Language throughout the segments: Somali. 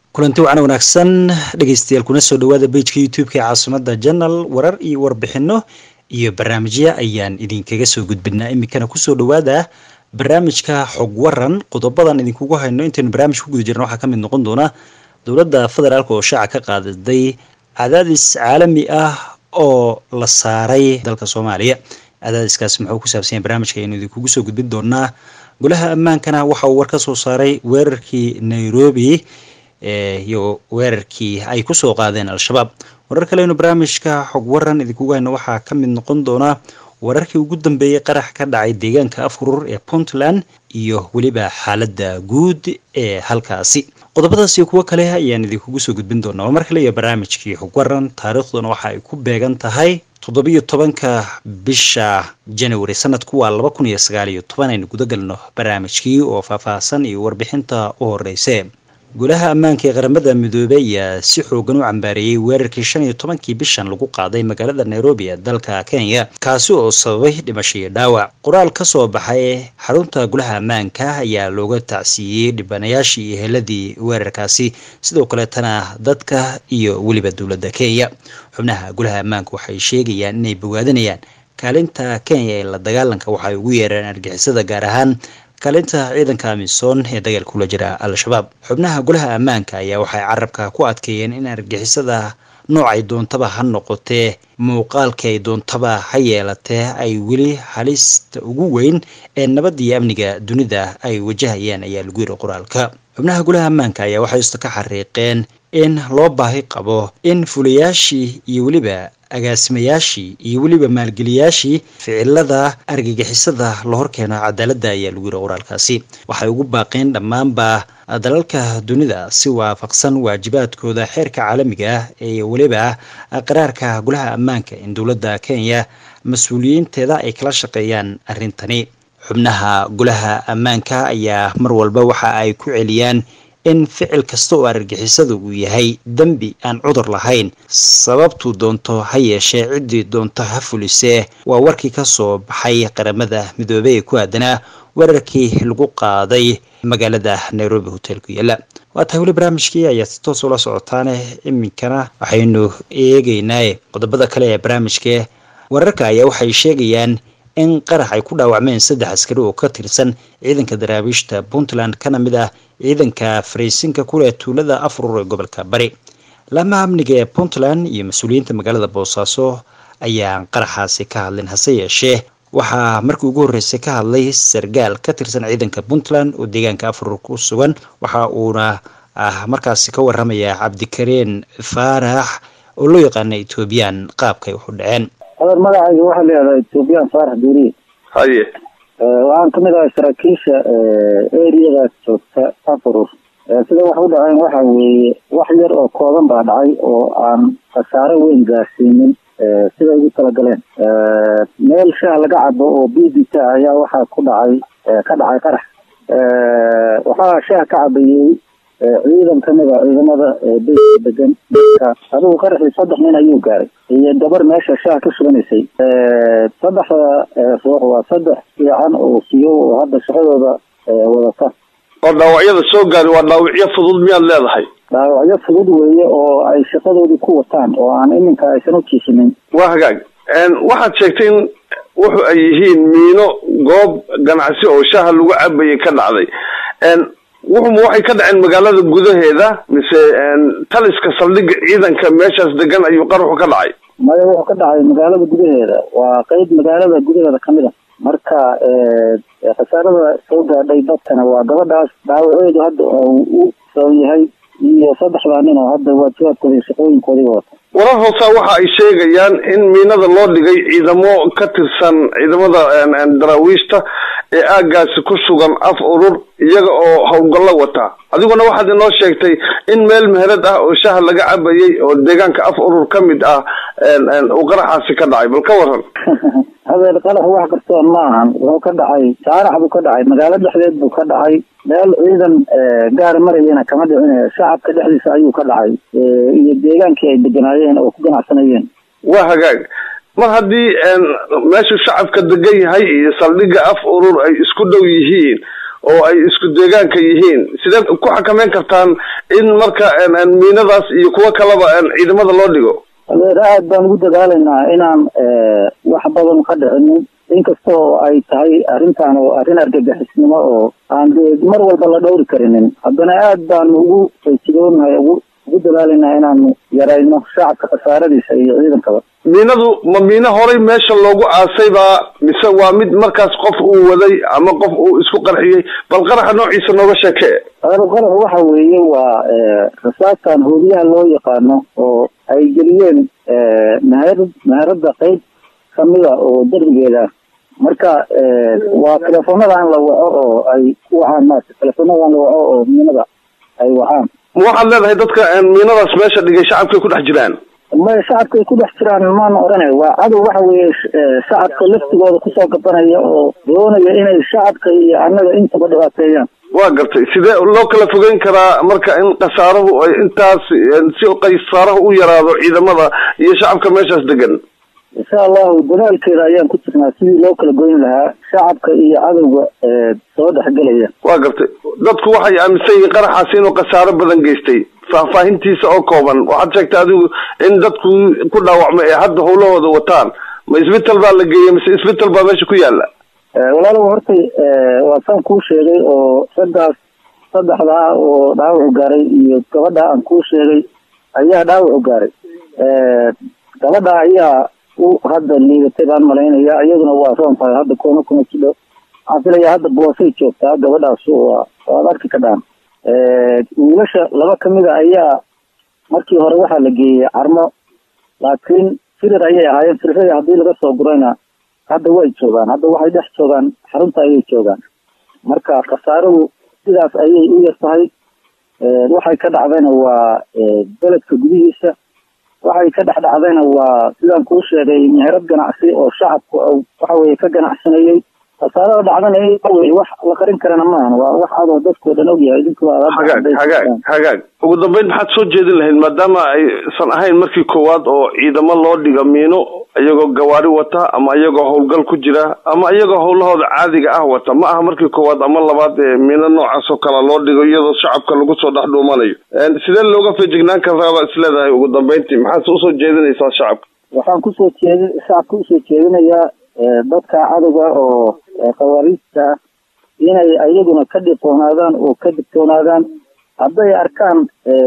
kulanti wacan wanaagsan dhegeystayaal kuna soo dhawaada bejka youtube-ka ee caasimada janal warar iyo warbixino iyo barnaamijya ayaan idinkaga soo gudbinaa iminkana kusoo dhawaada barnaamijka xog waran qodobadan idinkugu hayno intaynu barnaamij ku guda jirna waxaa kamid noqon doona dowladda federaalk oo shaaca ka qaadaday cadaadis caalami ah oo la saaray dalka soomaaliya cadaadiskaas muxuu ku saabsanya barnaamijka aynu idinkugu soo gudbin doonaa golaha ammaankana waxa uu war ka soo saaray weerarkii nairobi iyo weerarkii ay kusoo qaadeen al-shabaab warar kalenu barnaamijka xog waran idinkugu hayno waxaa ka mid noqon doona wararkii ugu dambeeyey qarax ka dhacay deegaanka afurur ee puntland iyo weliba xaaladda guud ee halkaasi qodobadaas iyo kuwo kale ayaan idinkugu soo gudbin doonaa waa mar kale iyo barnaamijkii xog waran taariikhduna waxa ay ku beegan tahay toddobiyo tobanka bisha january sanadku waa laba kun iyo sagaal iyo toban aynu guda galno barnaamijkii oo faahfaahsan iyo warbixinta u horeyse golaha ammaanka ee qaramada midoobey ayaa si xoogan u cambaareeyey weerarkii shan iyo tobankii bishan lagu qaaday magaalada nairobi ee dalka kenya kaasi oo sababay dhimasho iyo dhaawac qoraal ka soo baxay xarunta golaha ammaanka ayaa looga tacsiiyey dhibanayaashii iyo heladii weerarkaasi sidoo kaleetana dadka iyo weliba dowladda kenya xubnaha golaha ammaanka waxay sheegayaan inay bogaadinayaan kaalinta kenya ee la dagaalanka waxay ugu yeereen argixisada gaar ahaan kaalinta ciidanka amisom ee dagaalka kula jira al-shabaab xubnaha golaha ammaanka ayaa waxay carabka ku adkeeyeen in argixisada noocay doontaba ha noqotee muuqaalkay doontaba ha yeelatee ay weli halista ugu weyn ee nabadda iyo amniga dunida ay wajahayaan ayaa lagu yiri qoraalka xubnaha golaha ammaanka ayaa waxay isto ka xariiqeen in loo baahi qabo in fulayaashii iyo weliba agaasimayaashii iyo weliba maalgeliyaashii ficilada argagixisada la horkeeno cadaaladda ayaa lagu yiri qoraalkaasi waxay ugu baaqeen dhammaanba dalalka dunida si waafaqsan waajibaadkooda xeerka caalamiga ah ee weliba qaraarka golaha ammaanka in dowladda kenya mas-uuliyiinteeda ay kala shaqeeyaan arrintani xubnaha golaha ammaanka ayaa mar walba waxa ay ku celiyaan in ficil kasta oo argagixisada uu yahay dembi aan cudur lahayn sababtuu doonto ha yeeshee ciddii doonto ha fulisee waa warkii ka soo baxay qaramada midoobey ee ku aadanaa weerarkii lagu qaaday magaalada nairobi hotel ku yaala waa tahay weli barnaamijkii ayaa si toos ula socotaane iminkana waxaynu eegeynaa qodobada kale ee barnaamijka wararka ayaa waxay sheegayaan in qarax ay ku dhaawacmeen saddex askari oo ka tirsan ciidanka daraabiishta puntland kana mid ah ciidanka fariisinka kuleh tuulada afrur ee gobolka bari laamaha amniga ee puntland iyo mas-uuliyiinta magaalada boosaaso ayaan qaraxaasi ka hadlin hase yeeshee waxaa markii ugu horreysay ka hadlay sargaal ka tirsan ciidanka puntland oo deegaanka afrur ku sugan waxa uuna ah markaasi ka waramaya cabdikareen faarax oo loo yaqaana ethoobiyan qaabkay waxu dhaceen adeer magacayga waxaa la yihahdaa ethoobiyan faarax duuriye haye waxaan kamid ahay saraakiisha eriyadaas joogta afurur sida wax u dhaceen waxa weeye wax yar oo kooban baa dhacay oo aan khasaare weyn gaarsiinin siday ugu talagaleen meel shaah laga cabo oo b b k ayaa waxaa ku dhacay ka dhacay qarax waxaa shaah ka cabayey ciidan kamid a ciidamada beyska degan adigu qaraxii saddex nin ayuu gaaray iyo gabar meesha shaah ka suganaysay saddexda ruux waa saddex fiican oo siyo oo hadda shaqadooda wadata oo dhaawacyada soo gaari waa dhaawacyo fudud miyaad leedahay dhaawacyo fudud weeye oo ay shaqadoodii ku wataan oo aan iminka aysan u jiisinin waa hagaag waxaad sheegtay in wuxu ay yihiin miino goob ganacsi oo shaaha lagu cabayay ka dhacday wuxuma waxay ka dhaceen magaalada gudaheeda mise taliska saldhigga ciidanka meeshaas degan ayuu qaraxu ka dhacay maya wuxuu ka dhacay magaalada gudaheeda waa qeyb magaalada gudaheeda kamid a marka khasaarada soo gaadhay dadkana waa gabadhaas dhaawaceedu hadda u soo yahay iyo saddexdaa nin oo hadda waajibaadkooda iyo shaqooyinkoodii wata warar hoosaa waxa ay sheegayaan in miinada loo dhigay ciidamo ka tirsan ciidamada daraawiishta ee aagaasi ku sugan af urur iyaga oo howlgallo wata adiguna waxaad inoo sheegtay in meel meherad ah oo shaha laga cabayay oo deegaanka af urur ka mid ah uu qaraxaasi ka dhacay bal ka waran hadeer qarax wax kartoon ma ahan wuxuu ka dhacay saarax buu ka dhacay magaalo dhexdeed buu ka dhacay meel ciidan gaar marayena kama dhicin shacabka dhexdiisa ayuu ka dhacay iyo deegaankii ay deganaayeen oo ku ganacsanayeen waa hagaag mar haddii meeshu shacabka degan yahay iyo saldhigga af urur ay isku dhow yihiin oo ay isku deegaanka yihiin sidee ku xakameyn kartaan in marka miinadaas iyo kuwo kaleba ciidamada loo dhigo adeer aad baan ugu dadaalaynaa inaan wax badan ka dhicinin inkasta oo ay tahay arrintan oo arrin argagixisnimo oo aan de mar walba la dhowri karinin haddana aad baanu ugu faysigoonahay ugu ugu dadaalaynaa inaanu yarayno shacabka khasaaradiisa iyo ciidankaba miinadu ma miino horay meesha loogu aasaybaa mise waa mid markaas qof uu waday ama qof uu isku qarxiyey bal qaraxa noociisa nooga sheekee qarax waxa weeye waa rasaastan hoobiyaha loo yaqaano oo ay geliyeen meher meherada qeyb kamida oo derbigeeda marka waa teleefonadan la waco oo ay ku wacaan maarata teleefonadan la waco oo miinada ay wacaan ma waxaad leedahay dadka miinadaas meesha dhigay shacabkay ku dhex jiraan maya shacabkay ku dhex jiraan maana oranay waa cadow waxa weeye shacabka laftigooda kusoo gabanaya oo doonaya inay shacabka iyo annaga intaba dhibaateeyaan waa gartay sidee loo kala fogeyn karaa marka in khasaaruhu ay intaas si khasaarahu u yaraado ciidamada iyo shacabka meeshaas degan insha allahu dadaalkeeda ayaan ku jirnaa sidii loo kala goyn lahaa shacabka iyo cadowga soo dhexgelaya waa gartay dadku waxay aaminsan yihiin qaraxaasi inuu khasaaro badan geystay faahfaahintiisa oo kooban waxaad sheegtay adigu in dadku ku dhaawacmay ee hadda howlahooda wataan ma isbital baa la geeyey mise isbital baa meesha ku yaala walaalow hortay waa saan kuu sheegay oo saddaas saddexdaa oo dhaawacu gaaray iyo gabadha aan kuu sheegay ayaa dhaawacu gaaray gabadha ayaa u hadda liidatay baan malaynaya iyaduna waa roon tahay hadda koona kuma jidho waxaan filaya hadda boosay joogtaa gabadhaas waa waad arki kadhaan wiilasha laba kamida ayaa markii hore waxaa la geeyey carmo laakiin firir ayay ahaayeen firirada haddii laga soo gurayna hadda way joogaan hadda waxay dhex joogaan xarunta ayay joogaan marka khasaaradu sidaas ayay u yar tahay waxay ka dhacdayna waa beledka gudihiisa waxay ka dhex dhacdayna waa sidaan kuu sheegay meherad ganacsi oo shacabku waxa weye ka ganacsanayey khasaarada dhacdana wax la qarin karana maahan waa wax adoo dadkao dhan ogyahay hagaag hagaag hagaag ugu dambeyn maxaad soo jeedin lahayd maadaama aysan ahayn markii koowaad oo ciidamo loo dhiga miino iyagoo gawaari wata ama iyagoo howlgal ku jira ama iyagoo howlahooda caadiga ah wata ma aha markii koowaad ama labaad ee miino noocaas oo kale loo dhigo iyadoo shacabka lagu soo dhex dhuumanayo sidee looga feejignaan karaabaa isleedahay ugu dambeyntii maxaad usoo jeedinaysaa shacabka waxaan kusoo jeedi shacabka usoo jeedinayaa dadka cadowga oo khawaariijta ah inay ayaguna ka dhiqoonaadaan oo ka digtoonaadaan hadday arkaan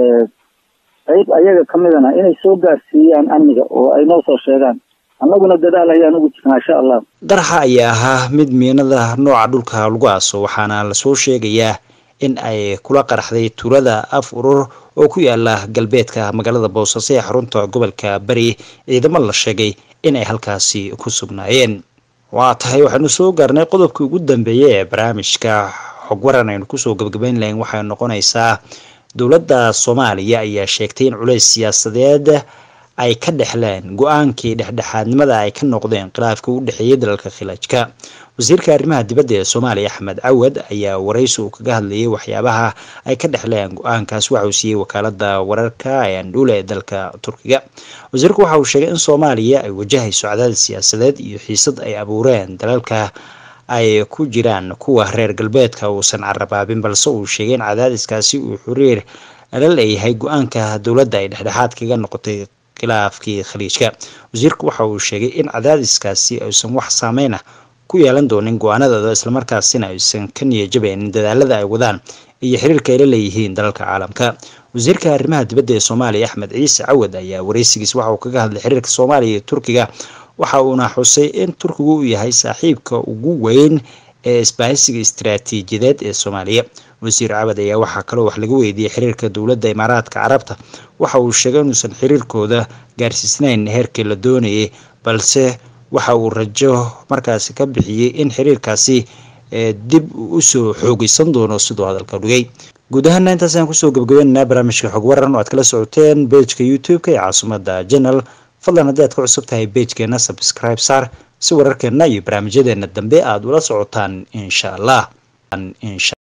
qayb ayaga kamidana inay soo gaarsiiyaan amniga oo ay noo soo sheegaan annaguna dadaal ayaan ugu jirnaa insha allah daraxa ayaa ahaa mid miinada nooca dhulka lagu aaso waxaana lasoo sheegayaa in ay kula qaraxday tuulada af urur oo ku yaala galbeedka magaalada boosaaso ee xarunta gobolka bari ciidamo la sheegay in ay halkaasi ku sugnaayeen waa tahay waxaanu soo gaarnay qodobkii ugu dambeeyay ee barnaamijka xog waran aynu kusoo gabagabayn lahayn waxay noqonaysaa dowladda soomaaliya ayaa sheegtay in culays siyaasadeed ay ka dhexleen go-aankii dhexdhexaadnimada ay ka noqdeen khilaafka u dhexeeyay dalalka khilaajka wasiirka arrimaha dibadda ee soomaaliya axmed cawad ayaa waraysi uu kaga hadlayay waxyaabaha ay ka dhexleen go-aankaas waxa uu siiyey wakaalada wararka ee andhuule ee dalka turkiga wasiirku waxa uu sheegay in soomaaliya ay wajahayso cadaadis siyaasadeed iyo xiisad ay abuureen dalalka ay ku jiraan kuwa reer galbeedka uusan carabaabin balse uu sheegay in cadaadiskaasi uu xiriir la leeyahay go-aanka dowladda ay dhexdhexaad kaga noqotay khilaafkii khaliijka wasiirku waxa uu sheegay in cadaadiskaasi aysan wax saameyn ah ku yeelan doonin go-aanadooda islamarkaasina aysan ka niyajabeynin dadaalada ay wadaan iyo xiriirka ay la leeyihiin dalalka caalamka wasiirka arrimaha dibadda ee soomaaliya axmed ciise cawad ayaa wareysigiis waxa uu kaga hadlay xiriirka soomaaliya iyo turkiga waxa uuna xusay in turkigu uu yahay saaxiibka ugu weyn ee isbaahisiga istaraatiijiyadeed ee soomaaliya wasiir cabad ayaa waxaa kaloo wax laga weydiiyey xiriirka dowladda imaaraadka carabta waxa uu sheegay inuusan xiriirkooda gaarsiisnayn heerkii la doonayay balse waxa uu rajo markaasi ka bixiyey in xiriirkaasi dib usoo xoogeysan doono siduu hadalka dhigay guud ahaana intaas ayaan kusoo gabagabeynanaa barnaamijka xog waran oo aad kala socoteen bejka youtube-ka ee caasimada janal fadlan haddii aad ku cusub tahay bejkeena subscribe saar si wararkeena iyo barnaamijyadeena dambe aada ula socotaan insha allah